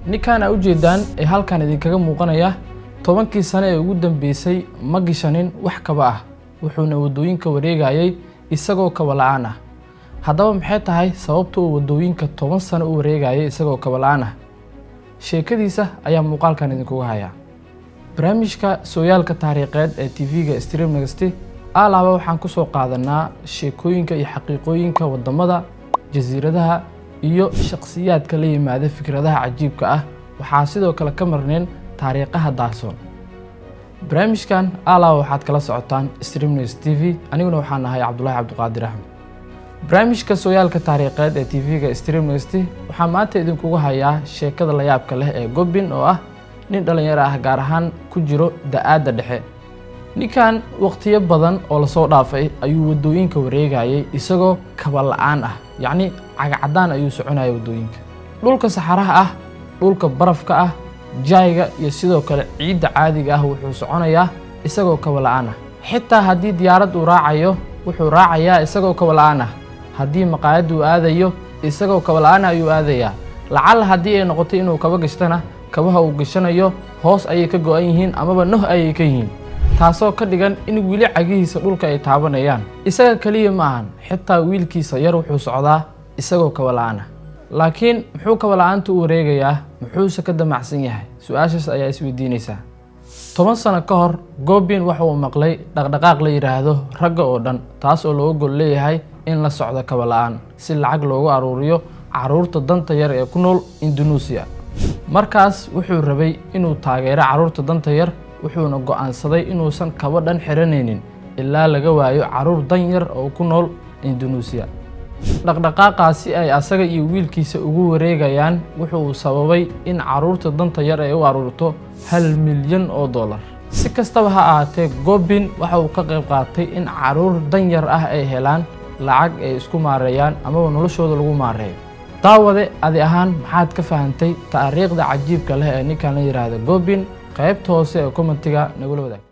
ninkan aa ujeedaan ee halkan idinkaga muuqanaya tobankii sane ee ugu dambeysay ma gishanin wax kaba ah wuxuuna waddooyinka wareegayay isagoo kaba la-aan ah haddaba maxay tahay sababta uu waddooyinka toban sano u wareegayay isagoo kaba la-aan ah sheekadiisa ayaa muuqaalkan idinkuga hayaa barnaamijka sooyaalka taariikheed ee tv-ga stream negasti alaaba waxaan ku soo qaadanaa sheekooyinka iyo xaqiiqooyinka waddamada jasiiradaha iyo shakhsiyaadka la yimaada fikradaha cajiibka ah waxaa sidoo kale ka marneen taariikhaha daasoon barnaamijkan alaaba waxaad kala socotaan streamnews t v aniguna waxaan ahay cabdulaahi cabdiqaadir axmed barnaamijka sooyaalka taariikheed ee tv-ga streamnest waxaa maanta idinkugu hayaa sheekada layaabka leh ee gobbin oo ah nin dhallinyaro ah gaar ahaan ku jiro da-aadda dhexe ninkan waqtiyo badan oo lasoo dhaafay ayuu waddooyinka wareegayay isagoo kaba la-aan ah yacni cagacadaan ayuu soconaya waddooyinka dhulka saxaraha ah dhulka barafka ah jaayga iyo sidoo kale ciidda caadiga ah wuxuu soconayaa isagoo kaba la-aan ah xitaa haddii diyaarad uu raacayo wuxuu raacayaa isagoo kaba la-aan ah haddii maqaayad uu aadayo isagoo kaba la-aan ayuu aadayaa lacala haddii ay noqoto inuu kaba gashtana kabaha uu gashanayo hoos ayay ka go-an yihiin amaba noh ayay ka yihiin taasoo ka dhigan in weli cagihiisa dhulka ay taabanayaan isaga keliya ma ahan xitaa wiilkiisa yar wuxuu socdaa isagoo kaba la-aan ah laakiin muxuu kaba la-aanta u wareegayaa muxuuse ka damacsan yahay su-aashaas ayaa isweydiinaysaa toban sano ka hor goobin waxa uu maqlay dhaqdhaqaaq la yidhaahdo ragga oo dhan taas oo looga gol leeyahay in la socdo kaba la-aan si lacag loogu aruuriyo caruurta danta yar ee ku nool indunuusiya markaas wuxuu rabay inuu taageero carruurta danta yar wuxuuna go-aansaday inuusan kaba dhan xiranaynin ilaa laga waayo carruur dan yar oo ku nool indunuusiya dhaqdhaqaaqaasi ay asaga iyo wiilkiisa ugu wareegayaan wuxuu sababay in carruurta danta yar ay u aruurto hal milyan oo dollar si kastaba ha ahaatee gobbin waxa uu ka qayb qaatay in carruur dan yar ah ay helaan lacag ay isku maareeyaan amaba noloshooda lagu maareeyo daawade adi ahaan maxaad ka fahantay taariikhda cajiibka leh ee ninkan la yidhaahda gobbin qaybta hoose ee commentiga nagula wadaag